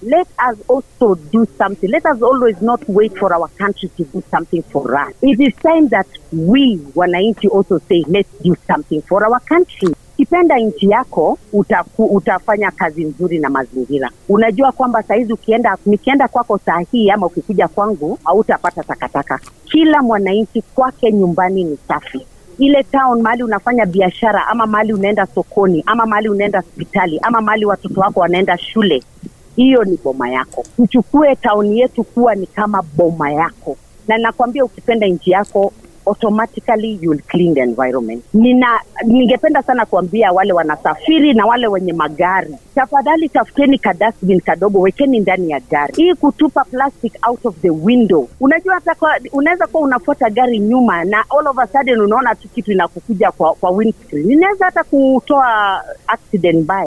let us also do something. Let us always not wait for our country to do something for us. It is time that we wananchi also say let's do something for our country. Ukipenda nchi yako utaku, utafanya kazi nzuri na mazingira. Unajua kwamba sahizi ukienda, nikienda kwako saa hii ama ukikuja kwangu hautapata takataka. Kila mwananchi kwake nyumbani ni safi ile town mahali unafanya biashara ama mahali unaenda sokoni ama mahali unaenda hospitali ama mahali watoto wako wanaenda shule hiyo ni boma yako tuchukue tauni yetu kuwa ni kama boma yako na nakwambia ukipenda nchi yako automatically you'll clean the environment nina ningependa sana kuambia wale wanasafiri na wale wenye magari tafadhali tafuteni ka dustbin kadogo wekeni ndani ya gari hii kutupa plastic out of the window unajua hata kwa- unaweza kuwa unafuata gari nyuma na all of a sudden unaona tu kitu inakukuja kwa, kwa windscreen inaweza hata kutoa accident mbaya